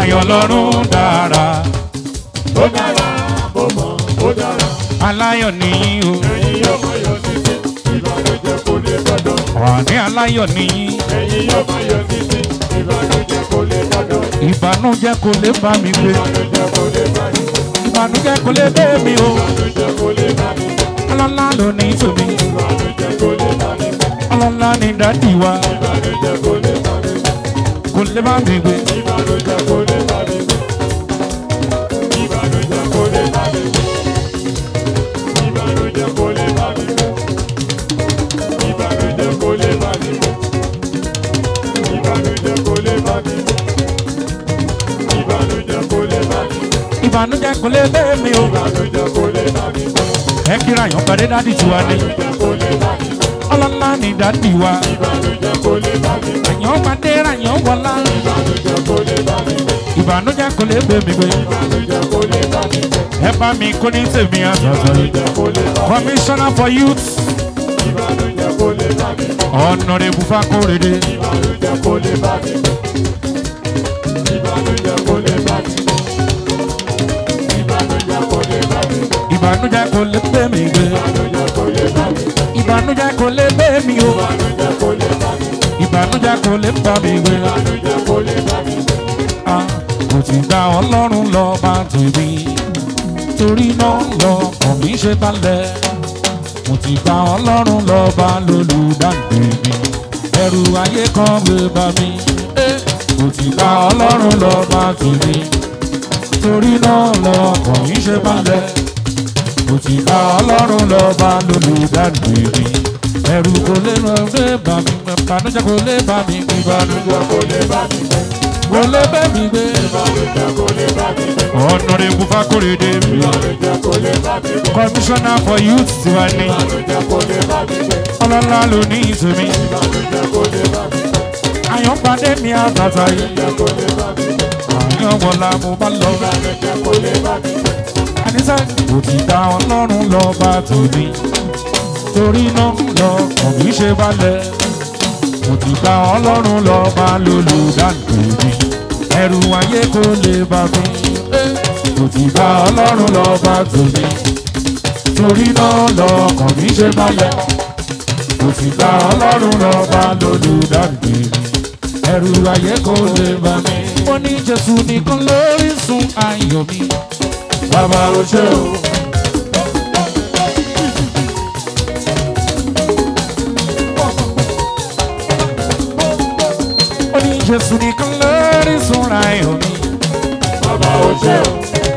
ẹ̀yin ọlọ́run dára ó dára mo mọ̀ ó dára aláyọ̀ nìyí o ẹ̀yin yóò mọ̀ yọ títí ìbànújẹ́ kò lè gbọ́dọ̀ ọ̀ní aláyọ̀ nìyí ẹ̀yin yóò mọ̀ yọ títí ìbànújẹ́ kò lè gbọ́dọ̀ ìbànújẹ́ kò lè bá mi gbé ìbànújẹ́ kò lè bá mi ìbànújẹ́ kò lè bẹ́ mi o ìbànújẹ́ kò lè bá mi ọlọ́lá ló ní tòmí ìbànújẹ́ kò lè bá mi ọlọ́lá ní dádì wa ìbànújẹ́ kò lè bá mi kò lè bá mi gbé ìbànújẹ́ kò lè bá mi ìbànújẹ́ kò lè bá mi ìbànújẹ́ kò lè bá mi ìbànújẹ́ kò lè bá mi ìbànújẹ́ kò lè bá mi ìbànújẹ́ kò lè bá mi ìbànújẹ́ kò lè bẹ́ mi o ìbànújẹ́ kò lè bá mi ẹ kíra yàn pàdé dádì tiwa ni ìbànújẹ́ kò lè bá mi ọlọ́lá ní dádì wa ìbànújẹ́ kò lè bá mi àyàn pàdé ràyàn wọlá ìbànújẹ́ kò lè bá mi ìbànújẹ́ kò lè bẹ́ mi gbé ìbànújẹ́ kò lè bá mi ẹ bá mi kó ní tèmi àtọ̀tọ̀ yìí ìbànújẹ́ kò lè bá mi commissioner for youth ìbànújẹ́ kò lè bá mi honourable fakorede ìbànújẹ́ kò lè bá mi ìbànújẹ́ kò lè bá mi ìbànújẹ́ kò lè bá mi ìbànújẹ́ kò lè bẹ́ mi gbé ìbànújẹ́ kò lè bá mi ìbànújẹ́ kò lè bẹ́ mi o ìbànújẹ́ kò lè bá mi ìbànújẹ́ kò lè bá mi gbé ìbànújẹ́ kò lè bá mi Ah, kò ti gba ọlọ́run lọ bá tèmi torí náà lọ kàn mí ṣe balẹ̀ mo ti gba ọlọ́run lọ bá lólùdáǹdè mi ẹrù ayé kan gbé bá mi Eh, kò ti gba ọlọ́run lọ bá tèmi torí náà lọ kàn mí ṣe balẹ̀ mo ti gba ọlọ́run lọ bá lólùdáǹdè mi ẹrù kò lè lọ gbé bá mi ìbànújẹ́ kò lè bá mi ìbànújẹ́ ìbànújẹ́ kò lè bá mi kò lè bẹ́ mi gbé. ìbànújẹ́ kò lè bá mi Honorable Fakorede mi. ìbànújẹ́ kò lè bá mi Commissioner for Youth tiwa ni. ìbànújẹ́ kò lè bá mi Ọlọ́lá ló ní ìsinmi. ìbànújẹ́ kò lè bá mi Àyànpadé mi àtàtà yìí. ìbànújẹ́ kò lè bá mi Àyànwọ̀lá mo bá lọ. ìbànújẹ́ kò lè bá mi Àníṣe kò ti dá Ọlọ́run lọ bá tòní. Torí náà lọ kàn mí ṣe balẹ̀. Kò ti dá Ọlọ́run lọ bá lólùdáǹdè mi. Ẹrù ayé kò lè bá mi. Kò ti dá Ọlọ́run lọ bá tòní. Torí náà lọ kàn mí ṣe balẹ̀. Kò sì gba ọlọ́run lọ́ba lólùdáǹdè mi. Ẹrù ayé kò lè bá mi. Mo ní Jésù nìkan lórí sun ayọ̀ mi. bàbá o ṣé o Mo ní Jésù nìkan lórí sun ayọ̀ mi. bàbá o ṣé o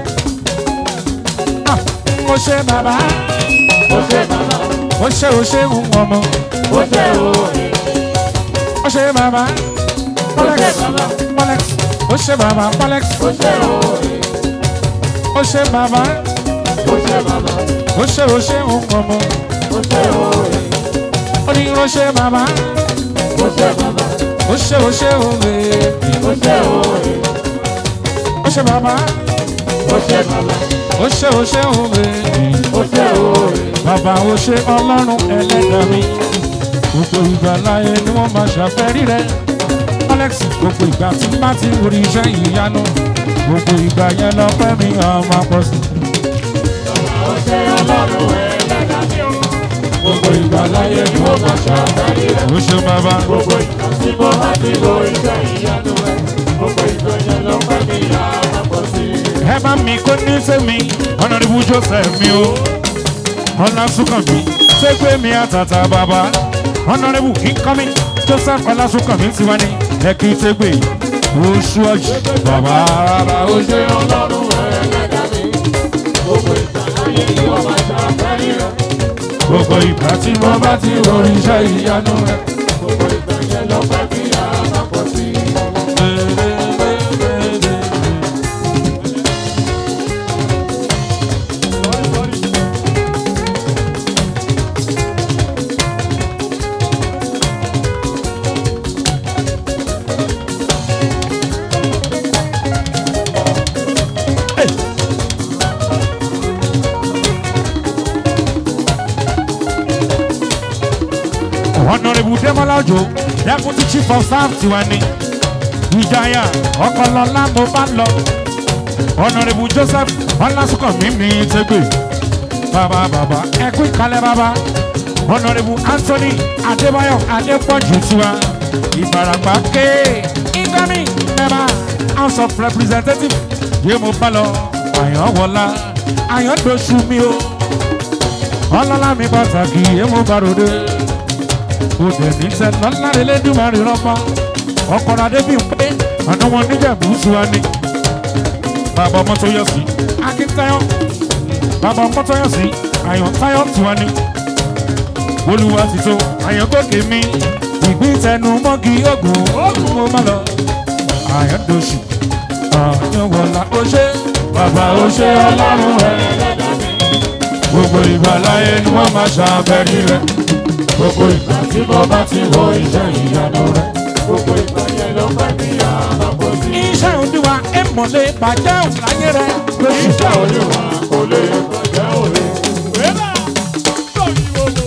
Ah, Mo ṣe bàbá, o ṣé bàbá mo ṣe ò ṣe ń ọmọ. o ṣé o Mo ṣe bàbá, Molex, Molex, mo ṣe bàbá, Molex, o ṣé o mo ṣe bàbá, o ṣé bàbá mo ṣe ò ṣe ń ọmọ. o ṣé o Mo ní mo ṣe bàbá, o ṣé bàbá mo ṣe ò ṣe ń ọmọ. o ṣé o Mo ṣe bàbá, o ṣé bàbá mo ṣe ò ṣe ń ọmọ. o ṣé o Bàbá o ṣe ọlọ́run ẹlẹ́dàá mi. Gbogbo ìgbà láyé ni wọ́n máa ṣàfẹ́rí rẹ̀. Alex gbogbo ìgbà tí bá ti rí iṣẹ́ ìyanu. Gbogbo ìgbà yẹn lọ́pẹ́ mi ọmọ pọ̀ sí. o ṣé ọlọ́run ẹlẹ́dàá mi o gbogbo ìgbà láyé ni wọ́n máa ṣàfẹ́rí rẹ̀ O ṣe bàbá. gbogbo ìgbà tí mo bá ti lo iṣẹ́ ìyanu rẹ̀ gbogbo ìgbà yẹn ló pẹ́ mi yá àpọ̀ sí i. Ẹ bá mi kó ní sẹ́mi, Honorable Joseph mi o. Ọlásùnkànmí, Ṣégbé mi àtàtà bàbá. Honorable Incoming, Joseph Ọlásùnkànmí ti wá ní Ẹ̀kí Ṣégbé. Oṣù ọ̀jì bàbá rárá ó o ṣe ọlọ́run ẹlẹ́dàá mi gbogbo ìgbà láyé ni wọ́n máa ṣàfẹ́rí rẹ̀ Gbogbo ìgbà tí wọ́n bá ti rọrí iṣẹ́ ìyanu rẹ̀. gbogbo ìgbà yẹn ló pẹ́ mi yá àpọ̀ sí i. Honorable Demola Ojo, Deputy Chief of Staff tiwa ni. ìjayà ọkọlọlá mo bá lọ ọ̀nàrẹ́bù joseph ọlásùnkànmí mi tẹ́gbẹ̀ bàbá bàbá ẹkú ìkálẹ̀ bàbá ọ̀nàrẹ́bù anthony adébáyọ̀ adépọ̀jù tiwa ìbàràpá ké ingami mẹ́bà house of representatives yé mo bá lọ àyànwọlá àyàndóṣù mi o ọlọ́lá mi pàtàkì yé mo bá ròde òde ní sẹ́ lọ́lá lẹ́lẹ́dùnmarì rọ́pọ̀ ọkọ̀rọ̀ adébí ń pé àná wọn níjẹ̀bù sùwà ni bàbá ọmọ tó yọ sí akíntayọ bàbá ọmọ tó yọ sí àyàntayọ tiwa ni olúwa ti tó àyàngòkè mi ìgbín tẹnu mọ́gì ogun ogun mo má lọ àyàndóṣù àyànwọlá ó ṣe bàbá ó ṣe ọlọ́run rẹ gbogbo ìgbà láyé ni wọ́n máa ṣàbẹ̀rí rẹ gbogbo ìgbà tí mo bá ti wo iṣẹ́ ìyanu rẹ Gbogbo ìgbà yẹn ló fẹ́ bí àbábọ̀ sí. iṣẹ́ òdiwà èmọ̀lé bàjẹ́ òláyé rẹ lóṣù Iṣẹ́ olúwa kò lè bàjẹ́ òre. Wẹ́lá lórí owó.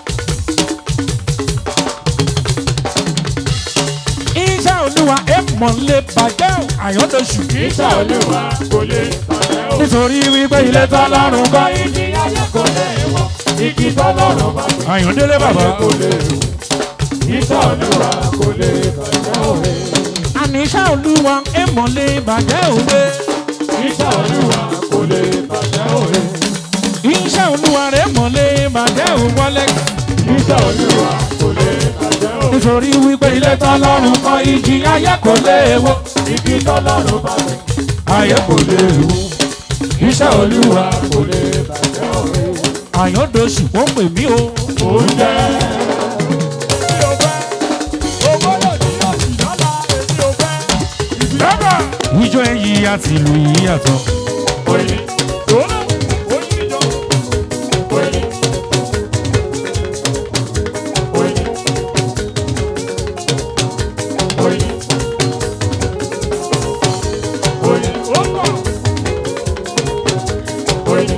iṣẹ́ olúwa èmọ̀lé bàjẹ́ àyàndóṣù Iṣẹ́ olúwa kò lè bàjẹ́ òre. nítorí wípé ilé tọ́lọ́run kọ́ Igi ayé kò lè wọ̀. Igi tọ́lọ́run bá gbé. àyàndélé bàbá kò lè wọ̀. Iṣẹ́ olúwa kò lè bàjẹ́ òre. àní iṣẹ́ olúwa èmọ̀lé bàjẹ́ òwe Iṣẹ́ olúwa kò lè bàjẹ́ òre. iṣẹ́ olúwa rẹ̀ mọ̀lé bàjẹ́ òwọlé Iṣẹ́ olúwa kò lè bàjẹ́ òre. nítorí wípé ilé tọ́lọ́run kọ́ ìjì ayé kò léèwọ̀ Igi tọ́lọ́run bá gbé. ayé kò léèwọ̀ iṣẹ́ olúwa Kò lè bàjẹ́ òre. àyàndóṣù ó pè mí o Oúnjẹ. Èmi ò fẹ́. Ògbólò ní ọ̀sìn lọ́la. Èmi ò fẹ́. bàbá ìjọ èyí àti ìlú yìí yàtọ̀ Oyin. Tòló. Oyin ìjọ. Oyin. Oyin. Oyin. Oyin. Ó pọ̀. Oyin.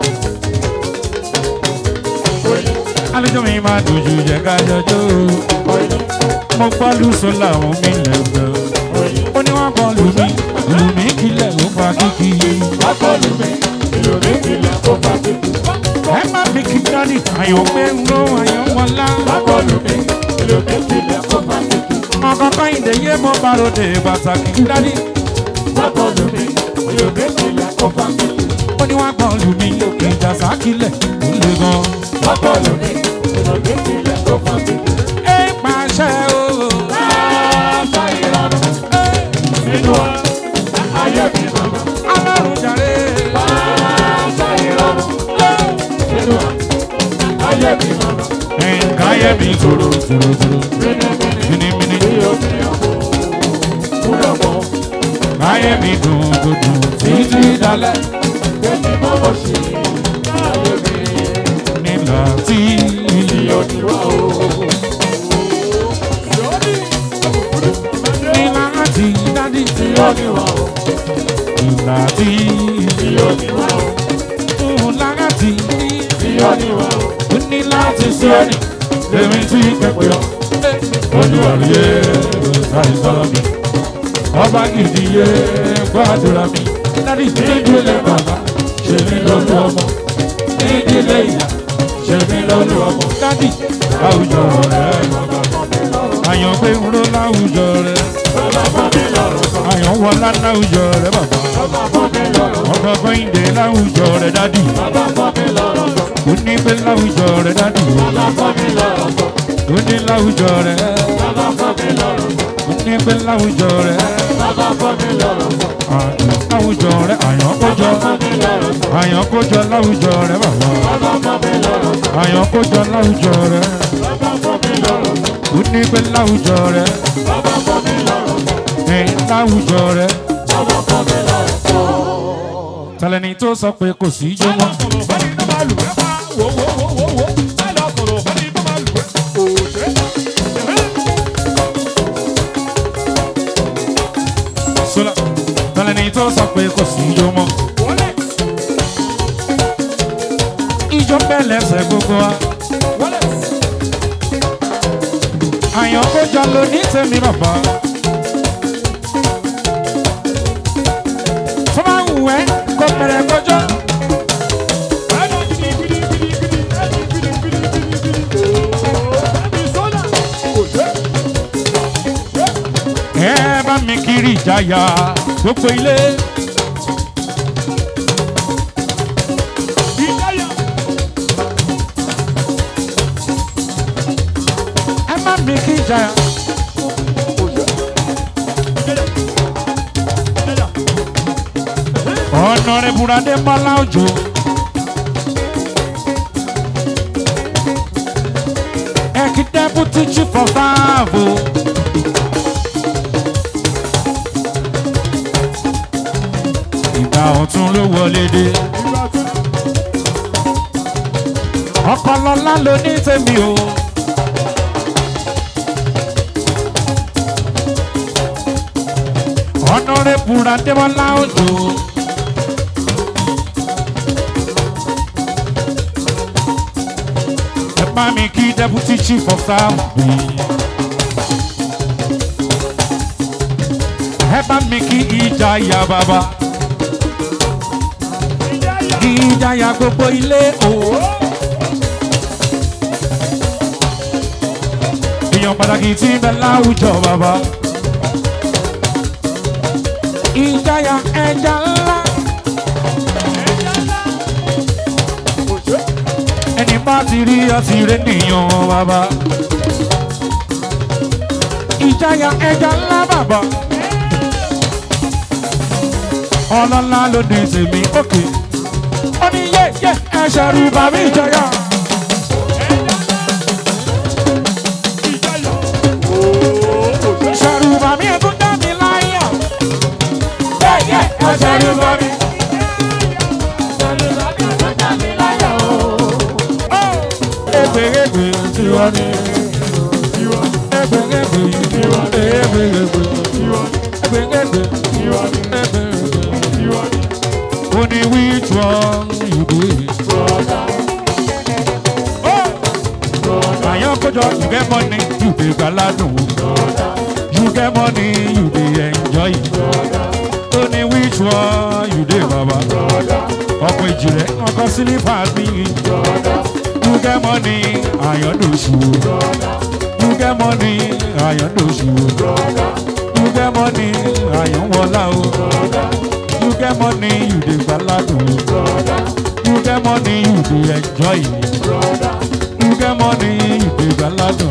Oyin. àlejò mi máa dojú jẹ ká jọjọ́ Oyin. mo gbọ́ lùsọ làwọn mi lẹ́gbẹ̀ẹ́ Oyin. ó ní wọ́n kọ́ lù mí lù mí kílẹ̀ ó fa kíkì Akọlù mi, ìlú mi kìlẹ̀ kó bá mi. ẹ má fi kí dání àyàn pé ń ro àyàn wọlá Akọlù mi, ìlú mi kìlẹ̀ kó bá mi. ọkọ̀ọ̀kan ìdèyé mo bá ròde pàtàkì dání Akọlù mi, ìlú mi kìlẹ̀ kó bá mi. ó ní wọ́n kọ́ lù mí ìjà sákìlẹ̀ ó le gan. Akọlù mi, ìlú mi kìlẹ̀ kó bá mi. ẹ pàṣẹ o Láàbà ìlànà nínú wa, ayé mi màmá. ọlọ́run jàre Láàbà ìlànà nínú wa, ayé mi màmá. nǹkan ayé mi tòrò tòrò tòrò Mímímí, mímímí bí o fi hàn kó, kúrò mọ́. ayé mi dùn kò dùn títí dalẹ̀ Kémi mọ́mọ́ sí ayé mi. nílò tí nílò àti dádì nílò tí nílò àti ó ní láti sí ẹni èmi tí kẹ́kọ̀ọ́ yọ olùwàlúyẹ àìsàn mi ọba gidi yẹ gbàdúrà mi dádì nídìílé bàbá ṣe mí lọ́lú ọmọ nídìílé ìyá ṣe mí lọ́lú ọmọ dádì láwùjọ rẹ̀ àyàn pé ń ró láwùjọ rẹ̀ àyàn wọlá láwùjọ rẹ̀ bàbá ọkọ̀ kọ́hìndé láwùjọ rẹ̀ dádì ó ní pé láwùjọ rẹ̀ dádì ó ní láwùjọ rẹ̀ ó ní pé láwùjọ rẹ̀ àyàn láwùjọ rẹ̀ àyàn kójọ àyàn kójọ láwùjọ rẹ̀ bàbá àyàn kójọ láwùjọ rẹ̀ ó ní pé láwùjọ rẹ̀ ẹ̀ láwùjọ rẹ̀ tẹlẹni tó sọ pé kò sí ijó mọ́ sọlá tẹlẹni tó sọ pé kò sí ijó mọ́ ijó bẹ́ẹ̀ lẹ́sẹ̀ gbogbo wa àyàn kójọ ló ní tèmi bàbá bẹ̀rẹ̀ kọjọ́. ẹ bá mi kiri ìjayà gbogbo ilé. ẹ má mi kí ìjayà. ọ̀nà rẹ̀ bùrọ̀dé bọ́lá òjò. ẹ̀kí deputy chief of staff o. ìgbà ọ̀tún ló wọlé dé. ọpọlọlá ló ní tèmi o. ọ̀nà rẹ̀ bùrọ̀dé bọ́lá òjò. ẹ bá mi kí deputy chief of staff bí. ẹ bá mi kí ìjayà bàbá. ìjayà gbogbo ilé o. èèyàn pàtàkì tí ń bẹ láwùjọ bàbá. ìjayà ẹja ńlá. ẹni bá ti rí ọtí rẹ nìyàn bàbá. ìjayà ẹja ńlá bàbá. ọlọ́lá ló ní tèmi òkè. ó ní yé yé ẹsẹ̀ rú bàbá ìjayà. ṣẹ̀rù bàbá ẹ̀kú dá mi láyà. yé yé ẹsẹ̀ rú bàbá. Egbèrègbè tí wọ́n ní. Egbèrègbè tí wọ́n ní. Egbèrègbè tí wọ́n ní. Egbèrègbè tí wọ́n ní. Egbèrègbè tí wọ́n ní. Ó ní which one you dey? Àyàn kójọ you get money you dey gbàládùn. You get money you dey enjoy. Ó ní which one you dey bàbá? Ọkọ̀ ìjìnlẹ̀ ọkọ̀ sílífà mi. You get money, àyàndòṣù. You get money, àyàndòṣù. You get money, àyànwọlá o. You get money, you dey gbaládùn. You get money, you dey enjoy. You get money, you dey gbaládùn.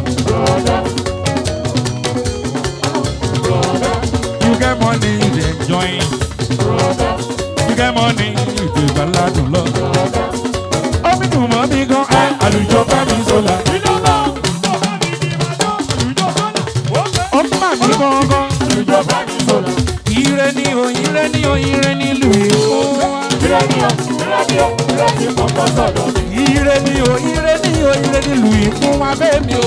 You get money, you dey enjoy. You get money, you dey gbaládùn lọ. Omi dùn mọ́ mi gan, ẹ àlùjọ bá mi sọ̀la. Ó mà mí gangan. Ire ni o, ire ni o, ire ni ìlú Èkó wa. Ire ni o, ire ni o, ire ni ìlú Èkó wa bẹ́ẹ̀ mi o.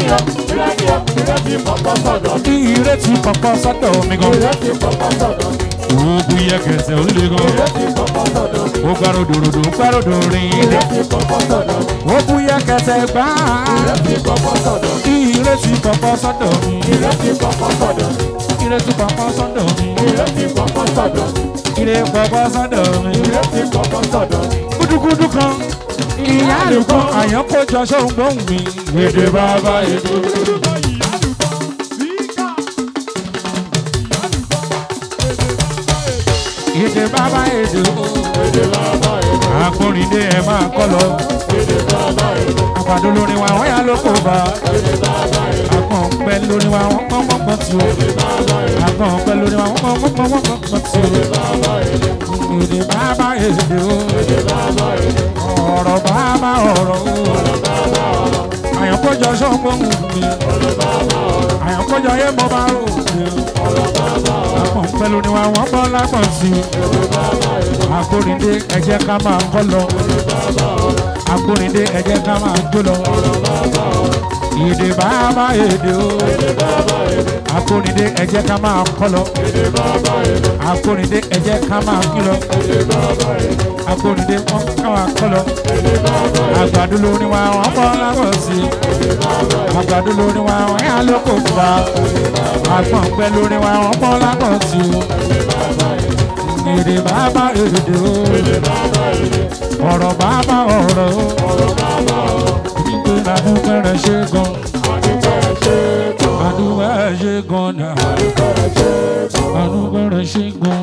Bí ire ti pọ̀pọ̀ sọ́dọ̀ mi gan. Oògùn yẹ kẹsẹ̀ ó le gan. Ó gbárò dòròdò, ó gbárò dòrin ilẹ̀. Ó bú yẹ kẹsẹ̀ gbá. Bí ire ti pọ̀pọ̀ sọ́dọ̀ mi. Ire ti pọ̀pọ̀ sọ́dọ̀ mi. Ire pọ̀pọ̀ sọ́dọ̀ mi. Gúdúgúdú kan. Ìyá àlùkò àyànkójọ sóhun gbóhùn mi. Èdè bàbá èdè. Èdè bàbá èdè o. Akórìndé ẹ máa kọ́ lọ. Àpàdé lórí wa wọ́n yà ló kó bá. Àgbọ̀n pẹ́ lórí wa wọ́n pọ́n pọ́n pọ́n tí o. Àgbọ̀n pẹ́ lórí wa wọ́n pọ́n pọ́n pọ́n pọ́n pọ́n tí o. Èdè bàbá èdè o. Ọ̀rọ̀ bàbá ọ̀rọ̀ o. Àyànkójọ sọ́gbọ́n mi. Àyànkójọ yé mo bá rò mi. Àgbọ̀n pẹ́ lórí wa wọ́n pọ́n lápọ̀n sí i. Akórìndé ẹ jẹ́ ká máa kọ́ lọ. Akórìndé ẹ jẹ́ ká máa jó lọ. Èdè bàbá èdè o. Akórìndé ẹ jẹ́ ká máa kọ́ lọ. Akórìndé ẹ jẹ́ ká máa kí lọ. Akórìndé wọ́n ká máa kọ́ lọ. Àgbàdo lórí wa wọ́n bọ́ lábọ̀ sí i. Àgbàdo lórí wa wọ́n yà lóko fà. Àgbọ̀n pẹ́ lórí wa wọ́n bọ́ lábọ̀ sí i. èdè bàbá èdè o Èdè bàbá èdè. ọ̀rọ̀ bàbá ọ̀rọ̀ o Ọ̀rọ̀ bàbá ọ̀rọ̀. nígbè ládùúgbò rẹ̀ ṣe gan Àdúgbò ẹ̀ ṣe é gan. àdúgbò rẹ̀ ṣe gan náà Àdúgbò ẹ̀ ṣe é gan. àdúgbò rẹ̀ ṣe gan